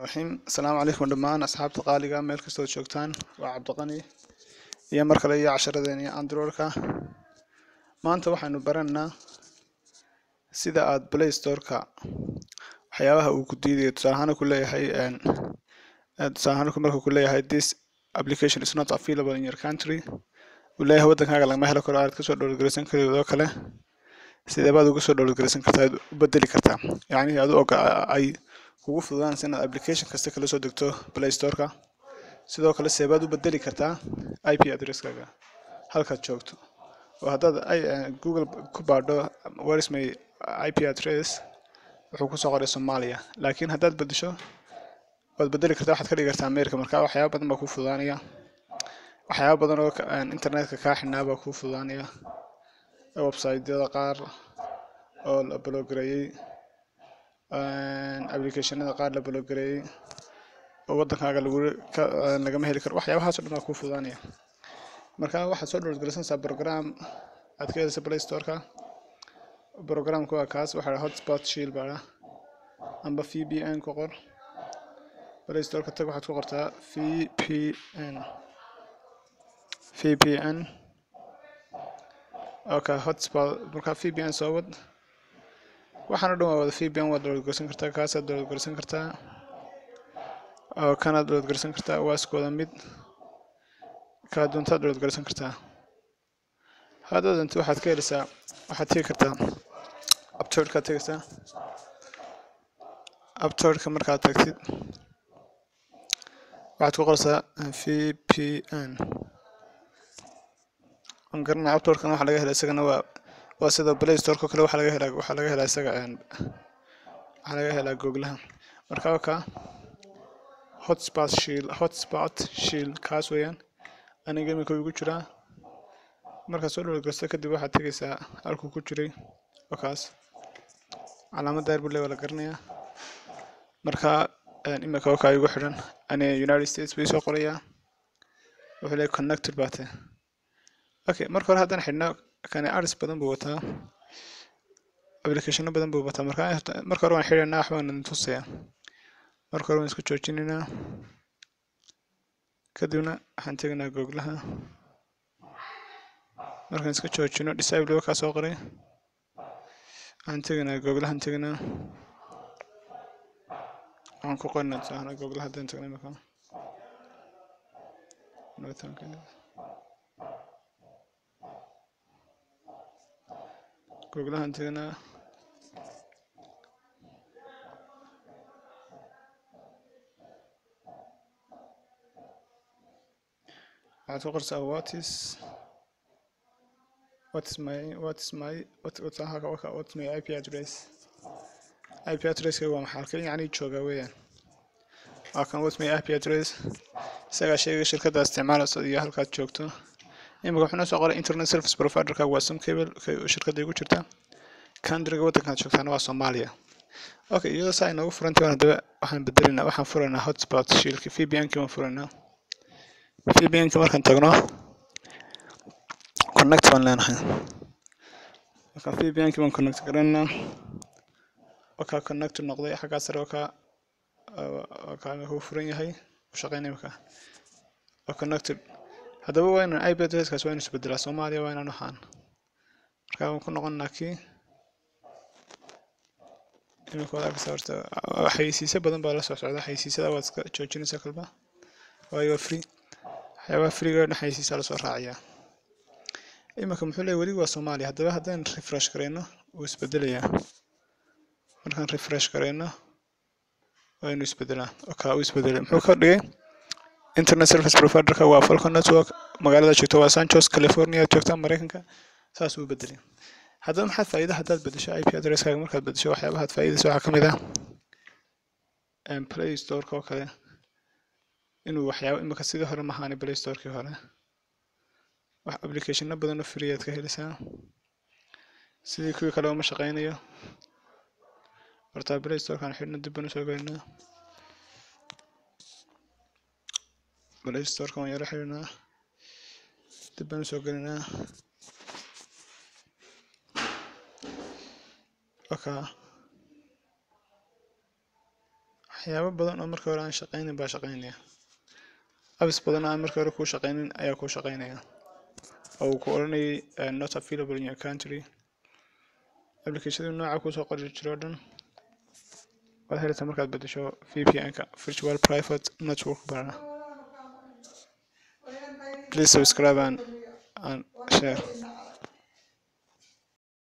raxiim asalaamu calaykum dhammaan asxaabta qaaliga meel kastood joogtaan waa cabdiqani iyo mar kale iyo casharadeeni androidka maanta waxaynu baranaynaa sida aad play storeka waxyaabaha uu ku diidayo tusaale ahaan ku leeyahay tusaale ahaan marka ku leeyahay this application is not available in your country uu leeyahay waddankaaga lagama helo karo aad kasoo dhowlgaraysan karid oo kale sidee baad uga soo dhowlgaraysan kartaa aad u bedeli kartaa yacni adu og ay kugu fududaanaysa inaad application kasta kala soo degto play storeka sidoo kale seebaad u bedeli kartaa i p addresskaaga halkaad joogto oo haddaad google ku baadho where is my i p address wuxuu kusoo qoray soomaaliya laakiin haddaad bedesho waad bedeli kartaa waxaad ka dhigi kartaa america marka waxyaaba badan baa kuu fududaanaya waxyaaba badan oo internetka kaa xidhnaa baa kuu fududaanaya websiteyada qaar oo la blogareeyey applicationada qaar la blogareeyey oo waddankaaga lagu lagama heli karo waxyaabahaas o dhan waa kuu fududaanaya marka waxaad soo dhowlgaraysanaysaa program aad ka heleysa play storeka programka waa kaas waxaa hotspot shield baa amba v p n ku qor play storeka tag waxaad ku qortaa v p n v p n okay hotspot marka v p n soo wad waxaan o dhan waa wada v p n waad downloadgarsan kartaa kaasaad downloadgarsan kartaa oo kanaad downloadgarsan kartaa waa isku wada mid kaa doontaad downloadgarsan kartaa haddaad doonto waxaad ka heleysaa waxaad tegi kartaa uptorkaad tegaysaa uptorka markaad tagtid waxaad ku qoraysaa v p n aan garanaya uptorkan waxaa laga helaa isagana waa waa sida play storeko kale waxaa laga helaa waxaa laga helaa isaga waxaa laga helaa googlaha marka waka hotspot shield hotspot shield kaas weeyaan aniga iminka igu jiraa markaad soo dhowlgarsto kadib waxaad tegaysaa halkuu ku jiray oo kaas calaamad daar buu le waa la garanayaa marka iminka wakaa igu xidhan ani united states bay soo qorayaa wuxuu leeyahy connected baa tahay okay marka hore haddaan xidhno kani aris badan buu wataa applicationo badan buu wataa marka marka hore waan xidhaynaa waxbaan idin tusayaa marka hore waan isku joojinaynaa kadibna waxaan tegaynaa googlaha markaan iska joojino disable wakaa soo qoray waxaan tegaynaa googlahan tegaynaa waxaan ku qorinaa tusaahana googlaha haddaan tagna imika googlahan tegaynaa waxaad ku qorsaa what is what is my what is my what what what is my ip address ip addresska waa maxaa halkan yacni joogaa weeyaan waa kan what my ip address isagaa sheegay shirkadda isticmaalayso iyo halkaad joogto imika wuxuu noo soo qoray internet service providerka waa some cable shirkadda igu jirta countryga waddankaad joogtaana waa soomaaliya okay iyadoo saa inoogu furantay waan haddaba waxaan bedelaynaa waxaan furaynaa hotspot shilka v p n ki waan furaynaa v p n ki markaan tagno connect baan leenahay markaan v p n ki baan connect garanaynaa wakaa connect noqday xaggaa sare wakaa wakaa imika uu furan yahay u shaqeynaya imika waa connected haddaba waa inaan ip addresskaas waa inu isbedelaa soomaaliya waa inaan waxaan marka waan ku noqonnaa kii imika waad arkaysaa horta xayeysiisyo badan baa la soo socda xayeysiisyada waad iska joojinaysaa kalba waayo waa free waxyaabaha freega dhan xayeysiisaa lasoo raaciyaa imika muxuu leeyahy weli waa soomaaliya haddaba haddaan refresh garayno wuu isbedelayaa markaan refresh garayno waa inuu isbedelaa oka uu isbedelay muxuu ka dhigay internet service providerka waa falcon network magaalada joogta waa sanchos california joogta mareykanka saas uu bedelay haddaba maxaad faa'iida haddaad bedesho ip addresskaaga markaad bedesho waxyaabahaad faa'iidaysa waxaa ka mid ah play storeka oo kale inuu waxyaaba imika sidii hore mahaani play storekii hore wax applicationo badan oo free aad ka helaysaa sidii kuwii kale uma shaqeynayo horta play storekaan xidhno dib baan usoo gelinaa play storeka waan yaro xidhinaa dib baan usoo gelinaa okay waxyaabo badan oo markii hore aan shaqaynin baa shaqaynaya abis badan oo aan markii hore kuu shaqaynin ayaa kuu shaqaynaya oo uu ku odhanayay uh, not available in your country applicationadu nooca kusoo qori jiro o dhan waad helaysaa markaad bedesho vpn-ka virtual private network barana please subscribe and, and share